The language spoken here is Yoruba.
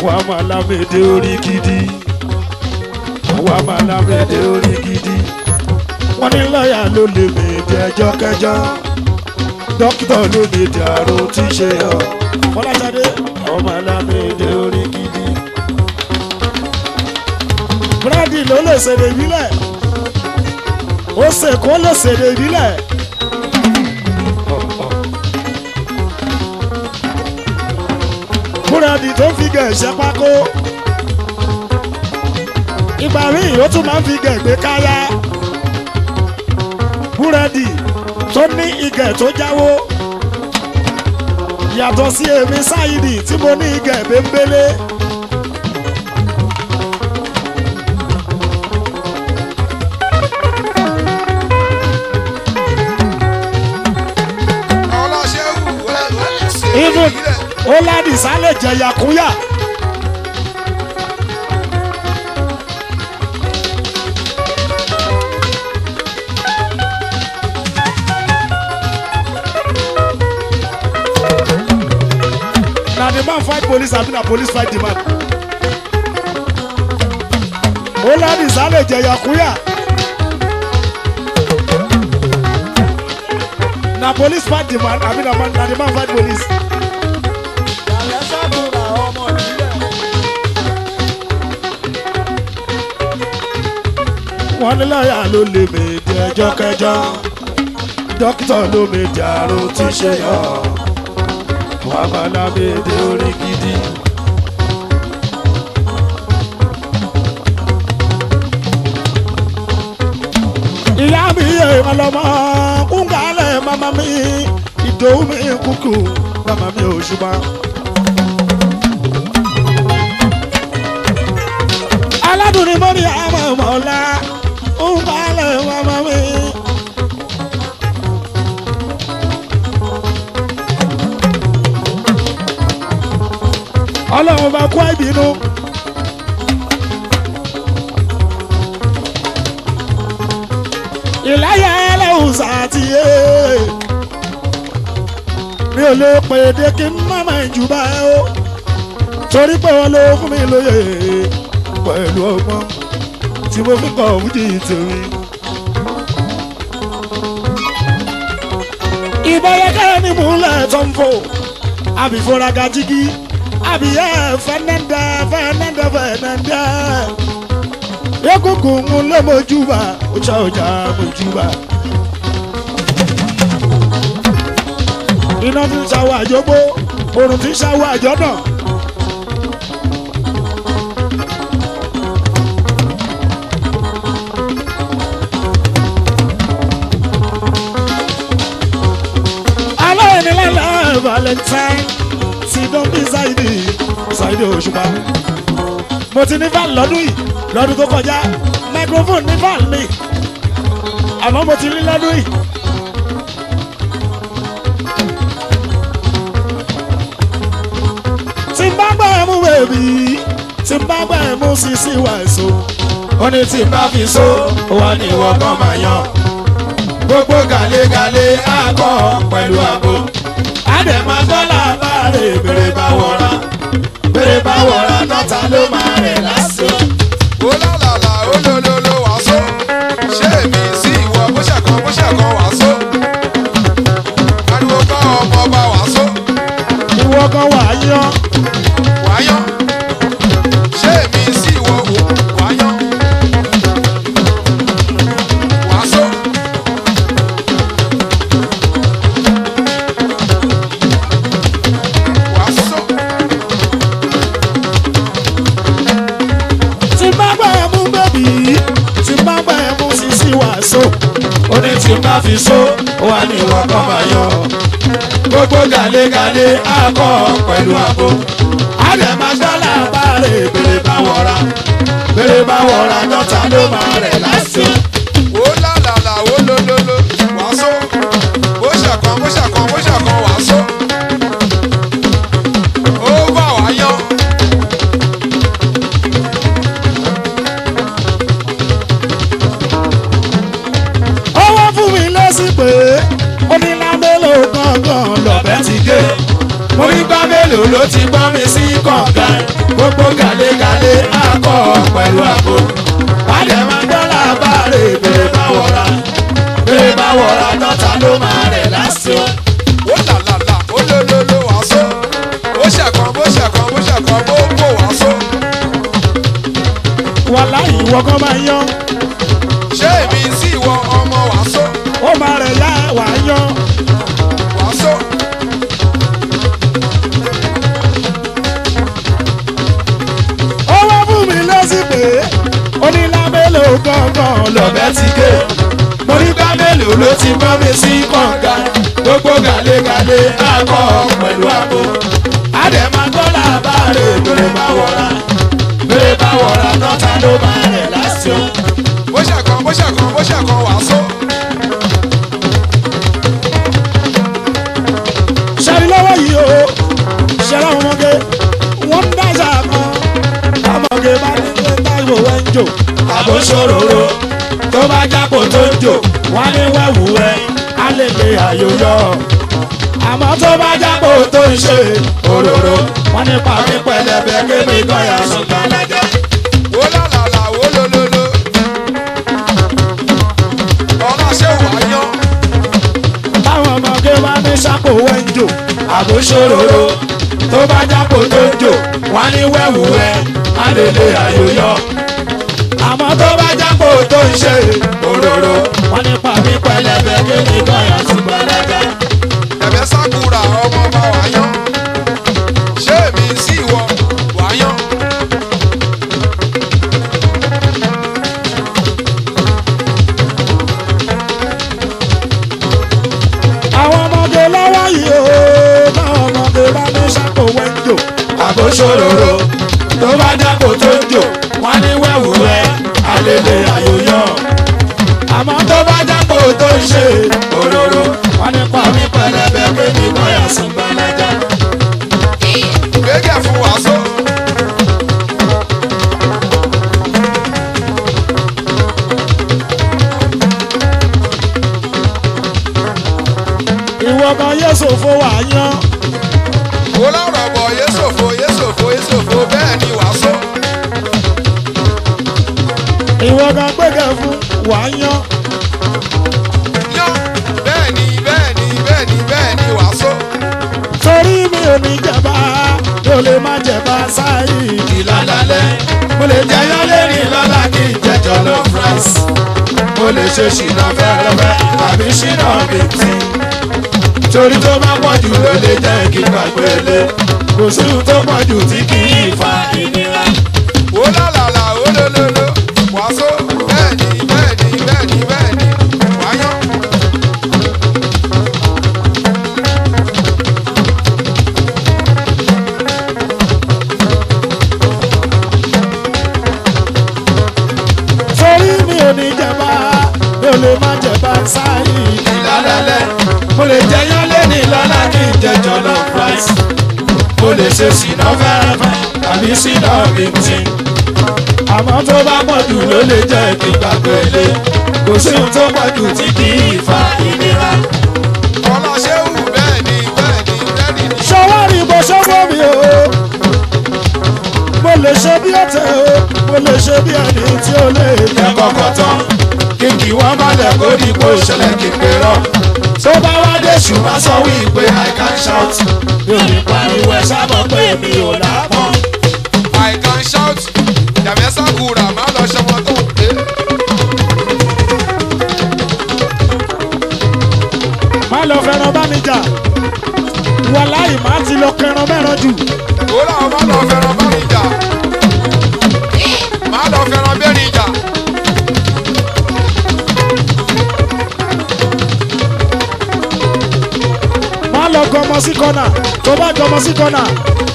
àwa máa lámèdè orí gidi àwa máa lámèdè orí gidi wọ́n ní lọ́ọ̀yà ló lè mèdè ẹjọ́ kẹjọ́ dókítà ló mèdè àrùn tí ṣe ọ́ fọláṣadé àwa máa lámèdè orí gidi. búrẹ́dì ló lè ṣèdè ìbílẹ̀ ó ṣe kó lè ṣèdè ìbílẹ̀. búrẹ́dì tó fi gẹ̀ẹ́sẹ̀ pákó ìgbà míì ó tún máa ń fi gẹ̀ẹ́gbé káyá búrẹ́dì tó ní igẹ̀ tó jáwó yàtọ̀ sí èmi sáyidì tí mo ní igẹ̀ bẹ́ńbélé. ọlọ́ṣẹ́wù wẹ́ẹ́ ṣe even ìbílẹ̀. ó ládìsá lè jẹ yakuya. na the man fight police abi na police fight the man. ó ládìsá lè jẹ yakuya. na police fight the man abi na man na the man fight police. Ìyàlẹ́ ṣàdúrà ọmọ ìbílẹ̀. wọ́n ní lọ́ọ̀yà ló lè mèdè ẹjọ́ kẹjọ́ dókítà ló mèdè àrùn tí ṣe yọ wọ́n bá lámèdè orí gidi. ìyá mi yẹ ìrànlọ́mọ kúńgàlẹ̀ màmá mi ìdòwú mi kúkú màmá mi ò ṣùgbọ́n. aládùn ni mo ní àmọ́ mọ́lá ń balẹ̀ màmá mi. ọlọ́run bá kó ìbínú. ìláyà ẹlẹ́hùn sàtìyé mi ò lè pè é dé kí n má máa jù bá ẹ o torí pé wọn ló fún mi lóye pẹ̀lú ọgbọ́n tí mo fi kọ̀ fújì tèmi. ìbọ̀yẹ̀kẹ́ ni múlẹ̀ tó ń fò àbí fúnraga jígí àbí ẹ̀ fẹ́nẹ́ndẹ́ fẹ́nẹ́ndẹ́ fẹ́nẹ́ndẹ́ yókùnkùn ń lé mojúbà ọjà ọjà mojúbà. iná ti ń ṣàwọ̀ àjọgbó oòrùn ti ń ṣàwọ̀ àjọ náà. aláìnílẹ̀ valentine ti dán bí ṣáìdì ṣáìdì òṣùpá mo ti ní van lọ́dún yìí lọ́dún tó kọjá microphone ní van mi àmọ́ mo ti ní lọ́dún yìí. tí n bá gbà ẹ́ mú bèbí tí n bá gbà ẹ́ mú sisi wà èso ó ní tí n bá fi so ó wà ní ìwọ kan máa yan gbogbo gàlégàlé akọ pẹ̀lú àbò àdèmà dọ́là bá rè bèrè bá wọra bèrè bá wọra dọ́ta ló máa rẹ̀ lásìkò. ó lálàlà ó lólóló wàásù ṣé èmi sí ìwọ bó ṣàkan bó ṣàkan wàásù ariwo kọ́ ọmọ ọba wàásù ìwọ kan wà á yan wáyán ṣé èmi sí ìwọ wò wáyán wàásù wàásù tí n bá gbà ẹ́ mú bèbí tí n bá gbà ẹ́ mú sisi wà èso ó ní tí n bá fi so ó wà ní ìwọ kan máa yan gbogbo gàlégàlé akọ pẹ̀lú àbò àdèmà dọ́là bá rè bèrè bá wọra bèrè bá wọra dọ́ta ló máa rẹ̀ lásìkò. ó lálàlà ó lólóló wàásù bó ṣàkan bó ṣàkan bó ṣàkan wàásù ó bá wáyán. ó wá fún mi lẹ́sìn pé ó ní lábẹ́lò gángan lọ́bẹ̀ ti gé mo ní gbá mélòó ló ti gbọ́ mi sí kọ̀ọ̀kan gbogbo gbogbo gàlégàlé akọ pẹ̀lú àgbo. wálé máa gbọ́ làbárè bèrè bá wọra bèrè bá wọra dọ́ta ló máa rẹ̀ lásìkò. ó là là là ó ló ló ló wàásù ó ṣẹ̀kan bó ṣẹ̀kan bó ṣẹ̀kan bó kó wàásù wàhálà ìwọ kan máa yan ṣé èmi sí ìwọ ọmọ wàásù ó máa rẹ̀ yá wà á yan wàásù ó wá fún mi lọ́sí pé onílábẹ́lẹ̀ gángan lọ́bẹ̀ ti gé mo ní bá mélòó ló ti bọ́ mi sí kànga gbogbo gàlégàlé akọ pẹ̀lú àgbo. àdèmà gbọ́ làbárè bèrè bá wọra bèrè bá wọra dọ́ta ló máa rẹ̀ lásìkò. bó ṣẹ̀kan bó ṣẹ̀kan bó ṣẹ̀kan wàásù ṣẹ́ni lọ́wọ́ yìí o ṣẹlẹ̀ àwọn ọmọge wọ́n ń dáṣà kan ọmọge bá ní pé táìwò wẹ́ ń jò àbò ṣòróró tó bá jápò tó ń jò wọ́n ní wẹ́wù ẹ́ á lè lè àyò yọ. àmọ́ tó bá jápò tó ń ṣe òróró wọ́n ní pàmí pẹlẹbẹ kébì kọ́yà sùn gbàlájà. ó là là là ó ló ló ló ọlá ṣé wàá yan táwọn ọmọge bá ní ṣàpò wẹ́ ń jò àbò ṣòróró tó bá jápò tó ń jò wọ́n ní wẹ́wù ẹ́ á lè lè àyò yọ. àmọ́ tó bá jápò tó ń ṣe òróró wọ́n ní pàmí pẹlẹbẹ kébì kọ́yà sùn gbàlájà. ẹ̀mẹ́ sákúra ọmọ bá wàá yan ṣé èmi sí ìwọ wàá yan àwọn ọmọge lọ́wọ́ yìí o táwọn ọmọge bá ní ṣàpò wẹ́ ń jò àbò ṣòróró tó bá jápò tó ń jò wọ́n ní wẹ́wù ẹ́ àlèlè àyòyọ. àmọ́ tó bá jápò tó ń ṣe òróró wọ́n ní pàmí pẹlẹbẹ kébi kọ́yà sùn gbàlájà. gẹ́gẹ́ fún wàásù ìwọ kan yéṣu fún wa yan ó lọ́rọ̀ bọ̀ yéṣòfò yéṣòfò yéṣòfò bẹ́ẹ̀ ni wàásù ìwọ kan gbẹgẹ fún wa yan yan bẹ́ẹ̀ ni bẹ́ẹ̀ ni bẹ́ẹ̀ ni bẹ́ẹ̀ ni wàásù torí mi ò ní jẹba yóò lè má jẹba sáyì ìlàlálẹ̀ mo lè jẹ yálẹ́rì lọ́la kí n jẹjọ lọ france. mo lè ṣe ṣìnà fẹ́rẹ́fẹ́ tàbí ṣìnà bìtì. torí tó bá pọ̀ jù ló lè jẹ́ kí n gbàgbé lé. kò sí ohun tó pọ̀ jù tí kì í fa ìnira. ó lálàlà ó lólóló wàásù bẹ́ẹ̀ ni bẹ́ẹ̀ ni bẹ́ẹ̀ ni bẹ́ẹ̀ ni wàá yan torí mi ò ní jẹba yóò lè má jẹba sáyì ìlàlálẹ̀ mo lè jẹ yálẹ́rì lọ́la kí n jẹjọ lọ france. mo lè ṣe ṣìnà fẹ́rẹ́fẹ́ tàbí ṣìnà bìtì. àmọ́ tó bá pọ̀ jù ló lè jẹ́ kí n gbàgbé lé. kò sí ohun tó pọ̀ jù tí kì í fa ìnira. ọlá ṣéwù bẹ́ẹ̀ ni bẹ́ẹ̀ ni bẹ́ẹ̀ ni ni ṣọwọ́rì bó ṣọwọ́ mi o mo lè ṣe bí ọ̀tẹ̀ o mo lè ṣe bí ẹni tí ó lè yẹ jẹ kọ́kọ́ tán kí kì wọ́n má lẹ̀ kó ní kó ṣẹlẹ̀ kí pé rọ. tó bá wá dé ṣùgbọ́n sọ wípé i can shout. mi ò ní pariwo ẹ sábọ̀ pé mi ò lápọn. i can shout jàmẹ́ sákúra má lọ ṣọmọ tó ń pè é. má lọ fẹ́ràn bá mi jà wàláì má ti lọ kẹran mẹ́ran jù ó làwọn má lọ fẹ́ràn bá mi jà má lọ fẹ́ràn bẹ́ẹ̀ni jà má lọ gọmọ sí kọ́nà tó bá gọmọ sí kọ́nà